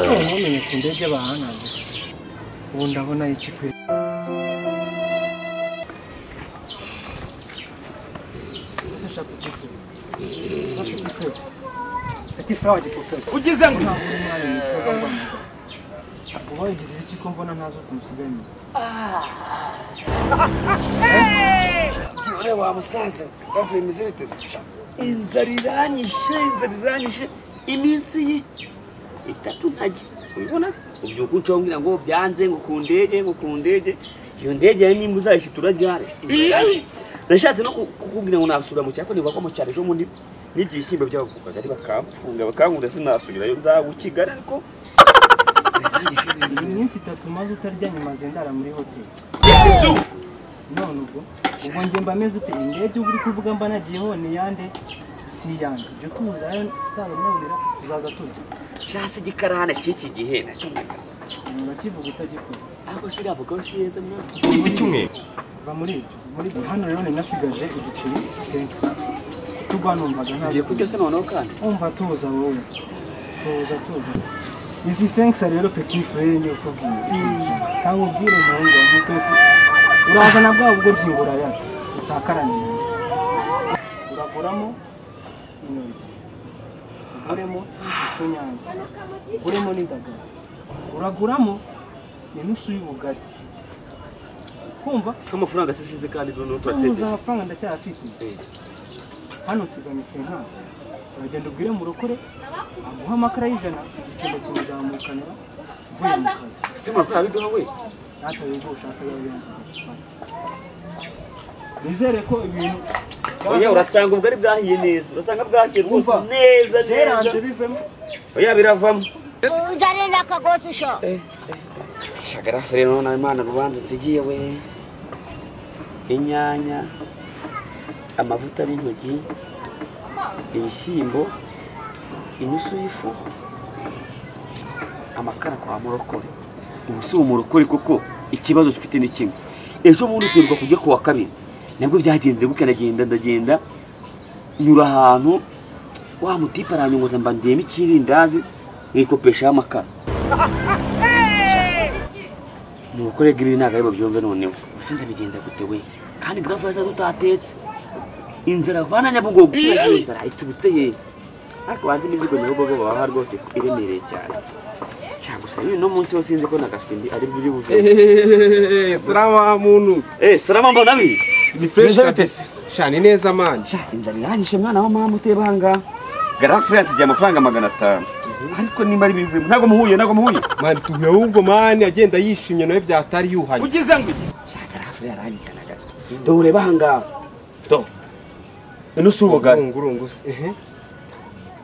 twamenye ku ndege bahanambira ubu ndabona iki kwe ati furawa gipupe ugize ngo ubaye igize iki ko mbona ntazo kumusigaye inyuma none wa musaza bavuye imizi biteze inzara iranyishe inzara iranyishe iminsi ye itatu ntajya ubibona se ubyuka unshobora ngo byanze ngo ku ndege ngo ku ndege iyo ndege yari nimba uzayishe turajyane nashatse no ku- kukubwira ngo nasubira mu cyaro niba ko mu cyaro ejo bundi n'igihe ishyimbo by'abavugaga ari bakamfunga bakankunda sinasubirayo nzaba i kigali ariko iyi minsi itatu maze utarya nyuma zendara muri hoteli none ubwo ubwo njye mba meze ute indege uba uri kuvuga mba nagiyeho ni iyande si iyange ibyo tuza nzabamwurira tuzaza turya cyase igikarahane cy'iki gihe nacyo mwakazi urakivuga utagikora ariko si uriya mugabo si yeza mwana va muri ibyo muri ibyo hano rero nari nasigaje igiceri sensi tugwa numvaga ugiye ntabwo kurya se noneho kandi umva tuza wowe tuza tuza izi senkisa rero peti furere niyo ukubwira ntabwo ubwire umuhungu nkuko uraza na bwa bwo byingura ya utakaraniye uraguramo intoryi uguremo utunyanya uguremo n'indagara uraguramo inusu y'ubugari kumva k'amafaranga asishize kandi noneho tubuze turategereje amafaranga ndacyayafite hano tugamisa inka uragenda ubwire mu rukore amuha amakara y'ijana igicumbi kimuzamukanira uvuye mu kazi ese murakorera biduha we natwe wiga ushaka yawe nizere ko ibintu oya urasanga ubugari bwahiye neza urasanga bwahiye rwose Umva. neza keranje neza bivemo oya biravamo unzanira akagozi sho shagarafu rero nawe imana rubanza nsigiye we inyanya amavuta y'intoryi ibishyimbo inusu y'ifu amakara kwa murokore ubu si umurokore kuko ikibazo dufite ni kimwe ejo bundi tuheruka kujya ku wa kabiri nabwo byagenze gutya ndagenda ndagenda nyura ahantu wa mutipe aranyongoza mba ndiyemo ikirindazi mwikopeshaho amakara ni ubukore bw'ibi ntabwo aribo byumve noneho gusa ndabigenza gute we kandi buravuze ko utatetse inzara vana nyabugogo kubera iyo nzara iturutse he ariko banze imizigo nyabugogo babaha rwose iremereye cyane cyangwa gusa n'uno munsi wose sinzi ko nagafindi ari buri buve salamu wa muntu eh salama mbona bi ni fresh Mwiza kabisa shani neza manje sha inzara iranyishe mwana wa mama uteba aha ngaha gara france igihe amafaranga magana atanu ariko nimba ari bivuye ntabwo muhuye ntabwo muhuye mani tuhuye ahubwo mani agenda yishimye nawe byatari yuhanye ugize ngo shaka rafure yarangikana gaswe dore bahanga do nusu ubugari urungurungu se ehe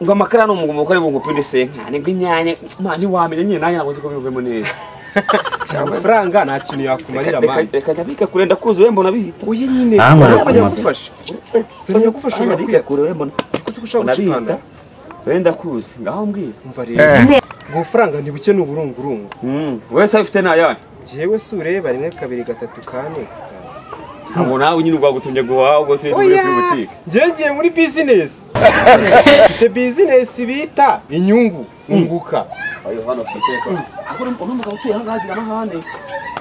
ngo amakara ni umugabo ukora ibintu upinde senkane nk'inyanya mwana ntiwamenya nyine nanjye ntabwo nzi ko bivuyemo neza amafaranga nta kintu yakumarira Reka- mani reka- reka jya bikakure ndakuzi we mbona bihita oya nyine Ah, sinajya barakumva. kugufasha Sinzi sinajya kugufasha hano urakwiye bikakure we mbona kuko siko ushaka mbona gucikanda bihita we ndakuzi ngaho mbwira umva rero ubwo bufaranga ntibuke ni uburungurungu Mm, wese abifite ntayahe njyewe si ureba rimwe kabiri gatatu kane ntabwo nawe nyine rwagutumye guhaha ubwo tujye tujya kuri butike njyewe ngiye muri bizinesi mfite bizinesi bita inyungu unguka ayo hano twicaye ko ahubwo uri- uri umugabo utuye aha ngaha agira amahane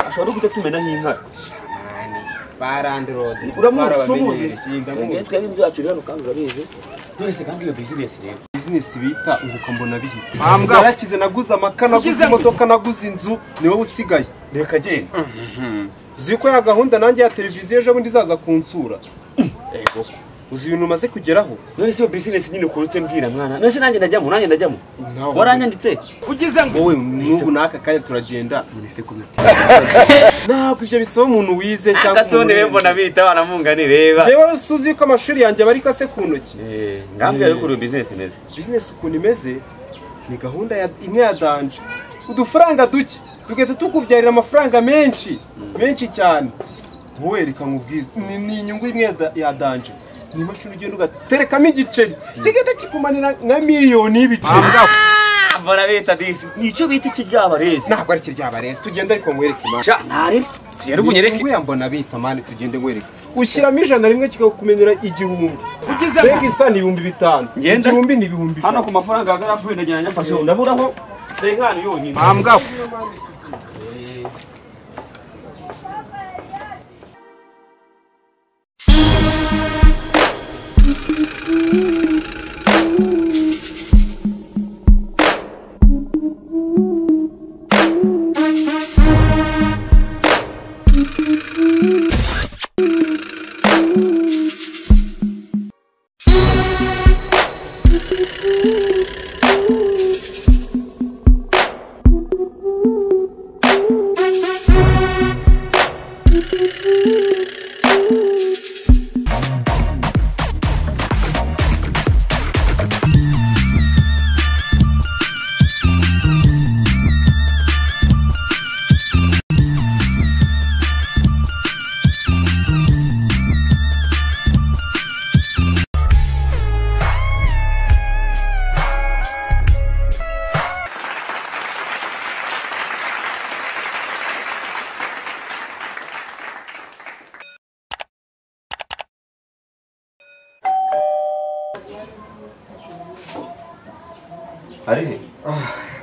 ashobora no guhita tumena nk'inkari barandirode uramuzi umuzi ngendwa n'inzu yacu rero kandi urabizi none se kandi iyo bizinesi rero bizinesi bita unguka mbona bihita yarakize naguze amaka naguze imodoka naguze inzu ni wowe usigaye reka genda uzi ko ya gahunda nanjye ya televiziyo ejo bundi izaza kunsura Ego. uzi ibintu umaze kugeraho none se iyo bizinesi nyine ukuntu utembwira mwana none se nanjye najyamo nanjye najyamo Ntawe. waranyanditse ugize ngo wowe n'ubu n'aka kanya turagenda nonese kubita ntabwo ibyo bisaba umuntu wize cyangwa agasone umuntu mbona urenze. bita banamunga nireba Yewe si uzi ko amashuri yanjye aba ari kase ku ntoki ngambwe ariko uri bizinesi neza bizinesi ukuntu imeze ni gahunda ya- imwe ya danje udufaranga duke tugahita tukubyarira amafaranga menshi menshi cyane wowe reka nkubwize ni ni inyungu imwe ya da- ya danje ni imashini ugenda ugaterekamo igiceri kigahita kikumanira nka miliyoni y'ibiceri mbona bita disi nicyo bita ikiryabarezi ntabwo ari kiryaba reza tugenda ariko nkwereke imana ntari tugende ubunyereke nguya mbona bita mani tugende nkwereke ushyiramo ijana rimwe kikakumenyera igihumbi ugize ngo isa ni ibihumbi bitanu Ngenda. igihumbi ni ibihumbi hano ijana ku mafaranga ya garafu wenda njyana nyafashe ndaburaho senkani yonyine mambwa Eh.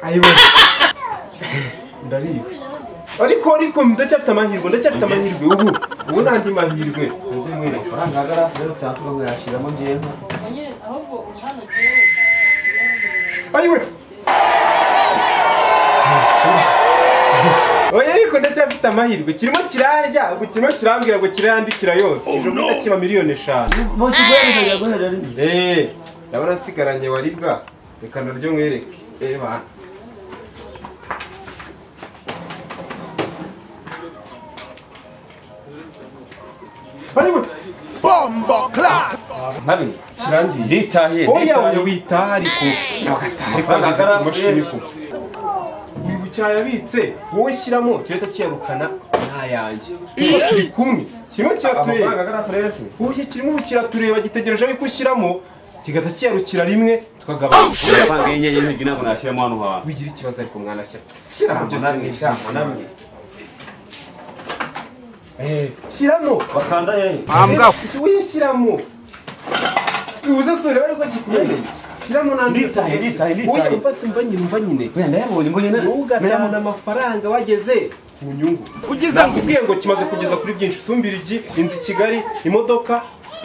ayiwe ndariwe ariko ariko ndacyafite amahirwe ndacyafite amahirwe ubu ubu n'andi mahirwe nzi mwere amafaranga ahagarara rero utatu oya ariko ndacyafite amahirwe kirimo kirarya ubwo kirimo kirambwira ngo kirayandikira yose ejo bundi kiba miliyoni eshanu bose guhereza guhereza rimwe eee ndabona nsigaranye waribwa reka naryo mwereke eee bana Bariwe! nkabi kirandiye nditahiye oya oya witaha ariko nagatari kwangiza ku mashini ko wibuke yabitse wowe shyiramo kirahita kiyarukana n'ayanjye kuko kiri kumwe kirimo kiratureba amafaranga agana frere ubu kirimo ubu kiratureba gitegereje yuko ushyiramo kigahita kiyarukira rimwe tukagabanya amafaranga y'inyenyeri ntabwo ntabwo nashyiramo hano hantu wigira ikibazo ariko mwanashyira shyiramo Ntabwo byose namwe, ni ntabwo byiza namwe. Eh, shyiramo bakanda hehe mambwa uyishyiramo bibuze sore bari ko kikumene shyiramo n'andi Nditahe, nditahe, nditahe. Oya, umva simva nyine umva nyine wenda yabonye mbonye na- ntugatahane amafaranga wageze ku nyungu nakubwiye ngo kimaze kugeza kuri byinshi sumbira igi inzu i kigali imodoka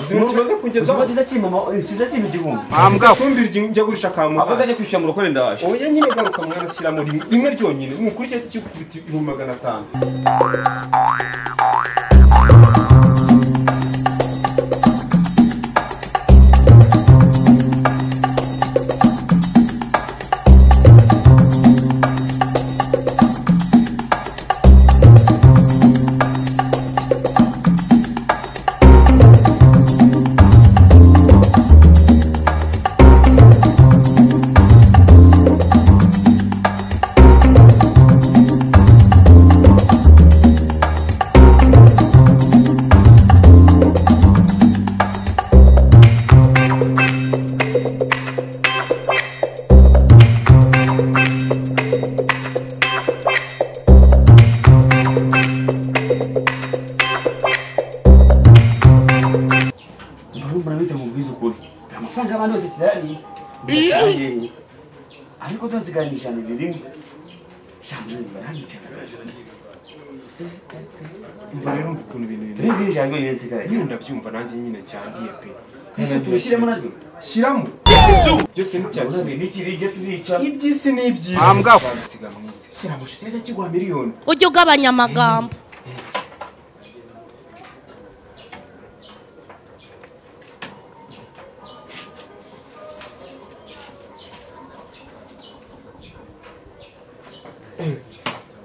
zimwe kimaze kugezaho uzibagiza kimama siza kintu igihumbi mambwa sumbira igi njya gurisha ahubwo kamuhanda ajya kwishyura mu rukorenda waje oya nyine garuka mwana shyiramo rimwe rimwe ryonyine nukurikiye cy'ukubita ibihumbi magana atanu murumuna bita mu bwiza ukuri amafaranga y'abantu yose kirayariye ndiyeye ariko do nsigaranye ijana ni rimwe shambo baranyicara umva rero umva ukuntu ibintu bimeze turizi ijana ryonyine nsigaranye nyine ndabyumva nanjye nyine cyandiye pe ese tubishyiremo natwe shyiramo byose ni cya kimwe urabye n'ikiri ibyo turicara iby'isi ni iby'isi Mambwa. wabisiga mu isi shyiramo shiteza kigwa miliyoni ujye ugabanya amagambo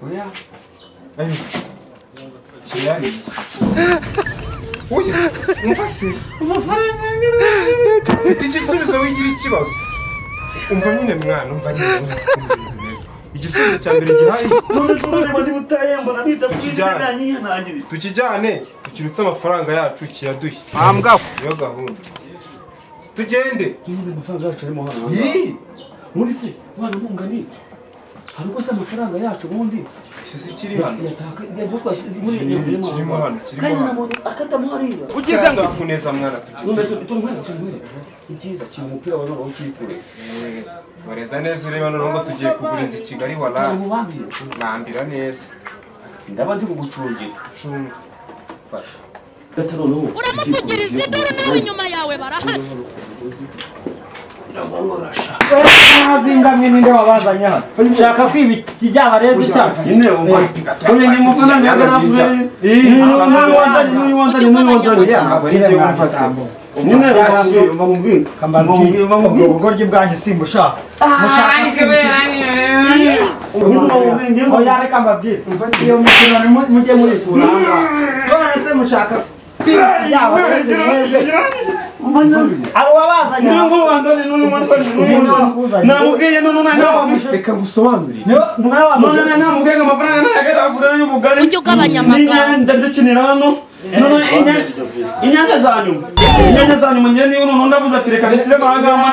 oya kirari oya umva se amafaranga angana mfite igisubizo wigira ikibazo umva nyine mwana umva nyine umva ukuntu ibintu bimeze. igisubizo cya mbere gihari none se ureba niba utaye mbona bita ku Tukijyane. izina nyihanangiriza tukijyane tukirutse amafaranga yacu kiyaduhe mambwa niyo gahunda tugende none amafaranga yacu arimo hano Ih, ubundi se mwana mungani hari uko se amafaranga yacu ubundi ese se kiri hano yataka yabwo twashyize muri Kirimo hano, kirimo hano. akatamuhariye niba ugize ngo akuneza mwana tugira Wumve turi turi mwana turi mwana. Ibyiza kina umupira wawe nawo kiri kureza. wareza neza ureba noneho ngo tugiye kugura inzu i kigali wara Ubambira. nambira neza Ndaba ndi kugucungira. cunga Fasha. Gata noneho. uramuvugiriza induru nawe inyuma yawe barahari ngamwe ninde wabazanye hano nshaka kwiba ikijyaba rero icyaha Nyine umva. Kwenye ni mafaranga ya garafu yale. Ni mwe wanzani ni mwe wanzani ni mwe wanzani oya ntabwo ari njyewe umfase Nyine umfase umva mubwira. kambambwi ubugoryi bwanjye simbushaka oya reka mbabwire mfatiye umukino nimu- mujye muyikuranga none se mushaka kwiba ikijyaba rero mwebwe abo wabazanye hano namubwiye reka ngusobanurire mwawe wamuze none namubwiye ngo amafaranga ntayagarahure y'ubugari ujye ugabanya amagambo n'inyanya ndadukinira hano none inya- inyanya za nyuma inyanya za nyuma njyewe niyo noneho ndavuze ati reka dushyiremo ahagamba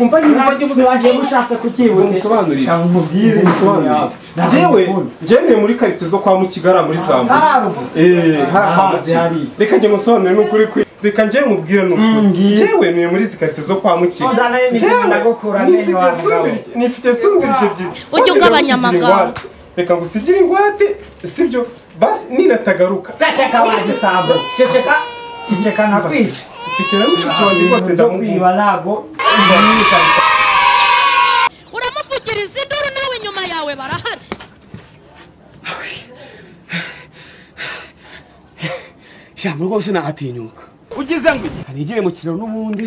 umva nyine ufate ubusobanuro ushatse kukibuza ngusobanurire mubwire ngusobanurire njyewe njyewe ntuye muri karitsiye zo kwa mukigara muri zambu haruguru eee Amazi hari. harahanze reka njye musobanurire n'ukuri kwe reka njyewe mubwire n'ukuri ngiye. njyewe ntuye muri izi karitsiye zo kwa mukigara Odanaye ni Njyewe ndagukura nifite amenyo wa mugabo. sumbirye- nifite sumbirye ebyiri Ujye Sasa ugabanya reka amagambo. ngusigire ingwate. reka ngusigire ingwate sibyo basi ninatagaruka Ceceka waje sambo ceceka ceceka nakwica mfite na mushiki wanjye rwose ndamukunda ndakwiba ntabwo uramuvugiriza induru nawe inyuma yawe barahari Jambo rwose nahatinyuka. Ugize ngo hari igihe mu kiraro n'ubundi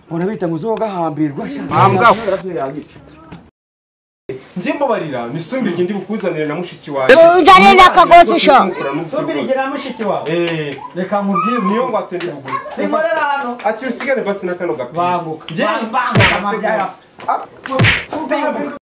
mbona bita ngo uzoga hambirwa. Hambwa. njye mbabarira nisumbirye ndi bukuzanire na mushiki wanjye Uzane n'akagozi sho. sumbirigira mushiki wawe eee reka mubwire niyo ngwate ndi bugure sinkorera hano akiri usigane basi na kano gapira Bambuka. Njye- Bambuka amabya yawe. Ah,